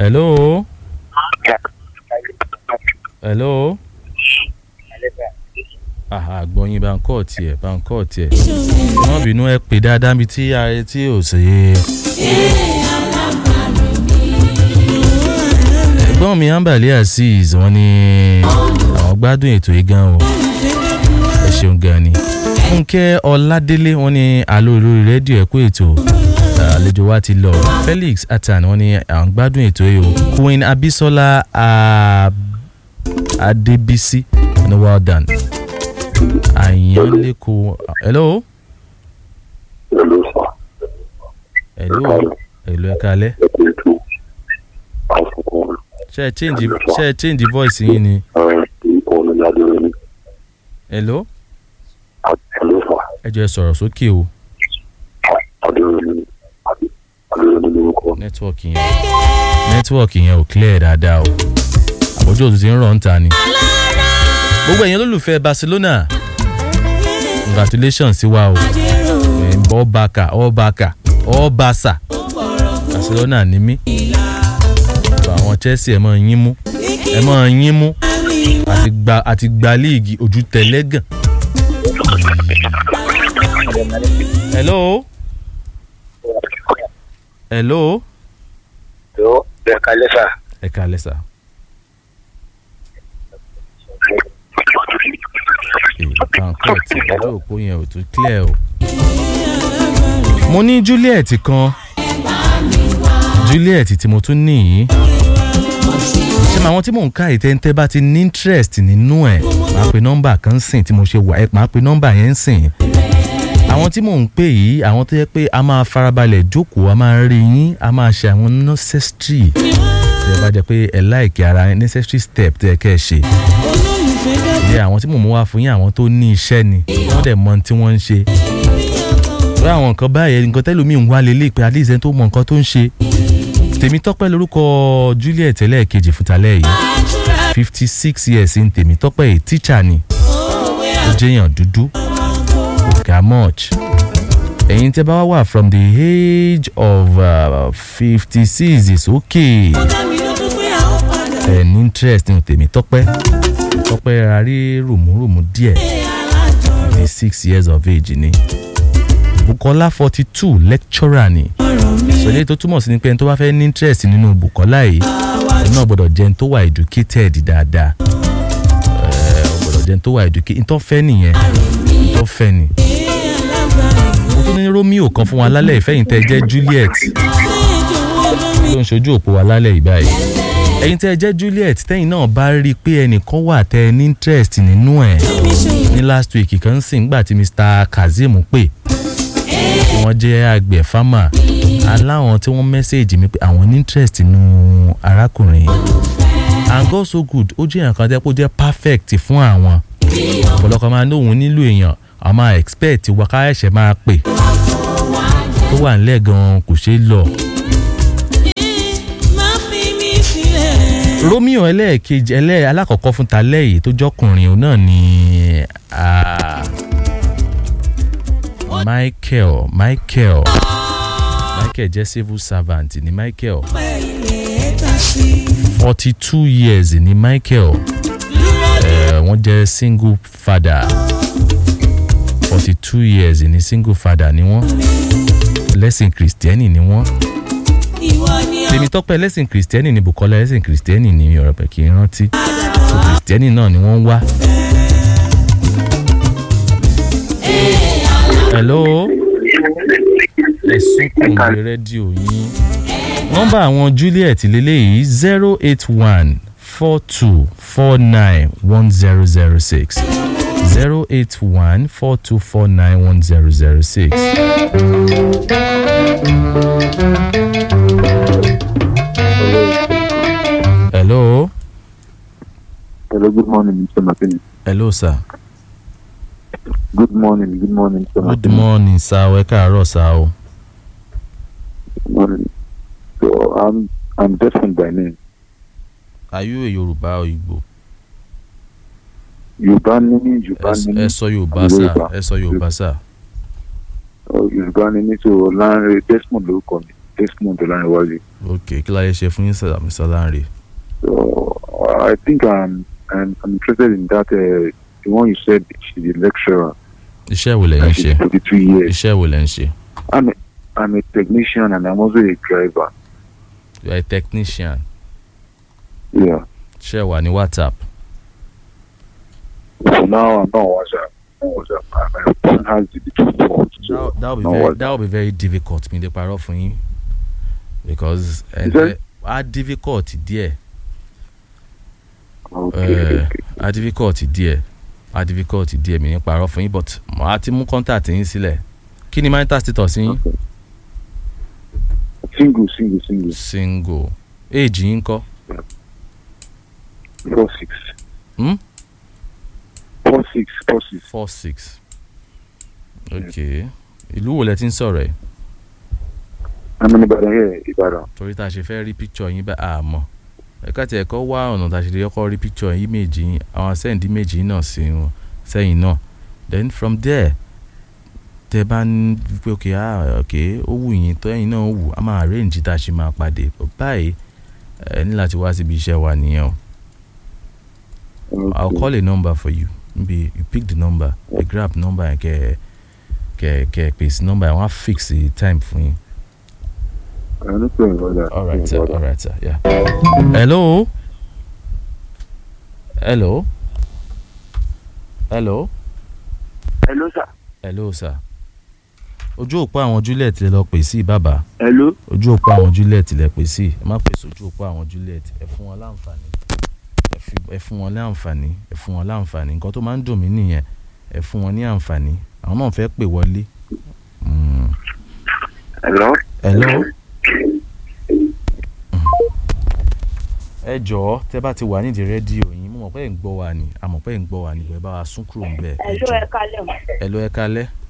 hello hello aha gbọ́yìn bá ń kọ́ tiẹ̀ bá ń kọ́ tiẹ̀ wọ́n bínú ẹ pè dáadáa bíi tí ààrẹ tí ò sí. ẹ̀gbọ́n mi ambali azeez wọ́n ní àwọn gbádùn ètò yìí gan o ẹ ṣeun gan ni fúnkẹ́ ọládélé wọ́n ní àlọ́ lórí rédíò ẹ̀kú ètò àlejò wa ti lọ felix atan wọ́n ní àwọn gbádùn ètò yìí o queen abisola adebisi ní well done àyànlẹ́kọ̀ hello. hello sir. hello hello ẹ kalẹ́. ẹ kò ètò àfọkàn ṣe ẹ change ṣe ẹ change voice yín ni. orúkọ mi ní adéwẹmí. hello hello sir. ẹ jọ ẹ sọ̀rọ̀ sókè o adéwẹmí adéwẹmí lórúkọ mi. nẹ́tíwọ̀kì yẹn nẹ́tíwọ̀kì yẹn ò clear dáadáa o àbójú òtún ti ń rọ̀ ń ta ni. gbogbo ẹ̀yin olólùfẹ́ barcelona congratulations sí wa o ọbaka ọbaka ọbasa barcelona ni mí àwọn chelsea ẹ máa yín mú ẹ máa yín mú àti gba àti gba líìgì ojú tẹlẹ́gàn. hello hello yóò bẹ́ẹ̀ kalẹ́ sà. ẹ kalẹ́ sà. nǹkan tí ojú òpó yẹn ò tún clear o. mo ní juliet kan juliet tí mo tún ní yìí ṣé màá wọn tí mò ń ká ìtẹ́ntẹ́ bá ti ní interest nínú ẹ̀ máa pe nọ́mbà kan sìn tí mo ṣe wà ẹ̀ máa pe nọ́mbà yẹn sìn àwọn tí mò ń pè yìí àwọn tó yẹ pé a máa farabalẹ̀ jókòó a máa rí yín a máa ṣe àwọn necessary tí ẹ bá jẹ pé ẹ láìkí ara necessary step tí ẹ kẹ́ ẹ ṣe ìyẹn àwọn tí mò ń wá fún yín àwọn tó ní iṣẹ́ ni wọ́n dẹ̀ mọ tí wọ́n ń ṣe pé àwọn nǹkan báyẹn nǹkan tẹ́lómi ń wá lélẹ̀ pé at least ẹni tó mọ nǹkan tó ń ṣe tèmi tọ́pẹ́ lórúkọ juliet ẹlẹ́ẹ̀kejì fúntalẹ́ yìí fifty six years ní tèmi tọ́pẹ́ yìí teacher ni ó jẹ́yàn dúdú ga much ẹ̀yin tẹ́ bá wà from the age of fifty six is okay ẹ̀ ní interest nínú tèmi tọ́pẹ́ tọ́pẹ́ ra rí rùmúrùmú díẹ̀ ní six years of age ni bukola forty two lecturer ni sọlẹ́ tó túmọ̀ sí ni pé ẹni tó bá fẹ́ ní interest nínú bukola yìí òun náà gbọ́dọ̀ jẹ́ ẹni tó wà educated dáadáa ẹ̀ gbọ́dọ̀ jẹ́ ẹni tó wà educated tó fẹ́ nìyẹn tó fẹ́ ni mo tún ní romeo kan fún wa lálẹ́ ìfẹ́yìntẹ́ jẹ́ juliet tó ń ṣojú òpó wa lálẹ́ ìbáyìí ẹ̀yin tẹ́ ẹ jẹ́ juliet tẹ́yìn náà bá rí i pé ẹnìkan wà tẹ́ ẹ ní interest nínú ẹ̀ ní last week kan sì ń gbà tí mr kazeem pè tí wọ́n jẹ́ àgbẹ̀ farmer aláwọn tí wọ́n mẹ́sẹ̀gì mi pé àwọn ní interest nínú arákùnrin and God so good ó jẹ́ nǹkan tẹ́ pé ó jẹ́ perfect fún àwọn ọ̀pọ̀lọpọ̀ máa ní òun nílò èèyàn a máa expect wa ká ẹ̀ṣẹ̀ máa pè tó wà nílẹ̀ gan-an kò ṣeé lọ. romeo ẹlẹ́ẹ̀kejì ẹlẹ́ alákọ̀ọ́kọ́ fún talẹ́ yìí tó jọkùnrin òun náà ni michael michael michael jẹ́ civil servant ni michael forty two years ni michael wọ́n jẹ́ single father forty two years ni single father ni wọ́n lẹ́sìn kìrìsìtẹ́nì ni wọ́n tèmi tọ́pẹ́ lẹ́sìn kìrìsìtẹ́nì ni bukola lẹ́sìn kìrìsìtẹ́nì ni ọ̀rọ̀ pẹ̀ kì í rántí so kìrìsìtẹ́nì náà ni wọ́n ń wá. hello ẹ̀sùn kùnú rédíò yín nọ́mbà àwọn juliet lélẹ́yìí zero eight one four two four nine one zero zero six zero eight one four two four nine one zero zero six. hello. hello good morning mr martini. hello sir. good morning good morning mr good martini. morning sir ẹ káàárọ̀ sir o. good morning. so i'm i'm Desmond by name. are you a yorùbá or igbo. yorùbá ní mí yorùbá ẹ ní mí ẹ sọ yorùbá sir ẹ sọ yorùbá sir. Oh, yorùbá ní mí so Lanre Desmond lórúkọ mi. Desmond Olaniwaju. ok kí láyé ṣe fún yín sir Mr. Lanre So I think I'm I'm, I'm interested in that. Uh, the one you said she's a lecturer. iṣẹ́ wo lẹ̀ ń And ṣe she's 42 years. iṣẹ́ wo lẹ̀ ń ṣe I'm a, I'm a technician and I'm also a driver. you are a technician Yeah. iṣẹ́ wà ní WhatsApp So now I'm not on WhatsApp. I'm on WhatsApp. My phone has the little port. So that that will be no very WhatsApp. that will be very difficult mi lè parọ́ fún yín because ẹ̀ Is that- á difficult díẹ̀ Okay, Eh, okay. á difficult díẹ̀ á difficult díẹ̀ mi ní parọ́ fún yín but màá ti mú contact yín sílẹ̀ kí ni marital status yín Single, single, single. single age yín kọ́ Four six. Hmm? Four six, four six. four six ok ìlú wo lẹ ti ń sọ̀rọ̀ ẹ̀ I'm in Ibadan here, Ibadan. torí tá a ṣe fẹ́ rí picture yín bá a mọ̀ ẹ̀ka tí ẹ̀kọ́ wá ọ̀nà tá a ṣe lè kọ́kọ́ rí picture yín méjì yín àwọn send image yín náà sí wọn sẹ́yìn náà then from there tẹ bá ń pé ok ah ok ó wù yín tó ẹ̀yin náà wù á máa arrange tá a ṣe máa pàdé But báyìí ẹ ní láti wá síbi iṣẹ́ wa nìyẹn o I'll Okay. call a number for you maybe you pick the number you grab number yẹn kẹ kẹ kẹ pèsè number yẹn wọ́n á fix the time fún yín. I don't know about that. All right, No sir. about All right, sir. Yeah. Hello. Hello. Hello. hello sir. Hello, sir. Ojú òpó àwọn Juliet lè lọ pè sí bàbá. hello. Ojú òpó àwọn Juliet lè pè sí. Ẹ má pèsè ojú òpó àwọn Juliet. Ẹ fún wọn láǹfààní. Ẹ fi- Ẹ fún wọn láǹfààní. Ẹ fún wọn láǹfààní. Nǹkan tó máa ń dùn mí nìyẹn. Ẹ fún wọn ní àǹfààní. Àwọn náà fẹ́ pè wọlé. Mm. Hello? Hello. ẹ jọ̀ọ́ tẹ́ bá ti wà nídìí rédíò yín mo mọ̀ pé ẹ̀ ń gbọ́ wa ni àmọ̀ pé ẹ̀ ń gbọ́ wa ni ẹ bá wa sún kúrò ń bẹ̀ ẹ Ẹ̀lú jọ̀ọ́ ẹ̀ka lẹ̀ mọ́. ẹ lọ ẹ kalẹ́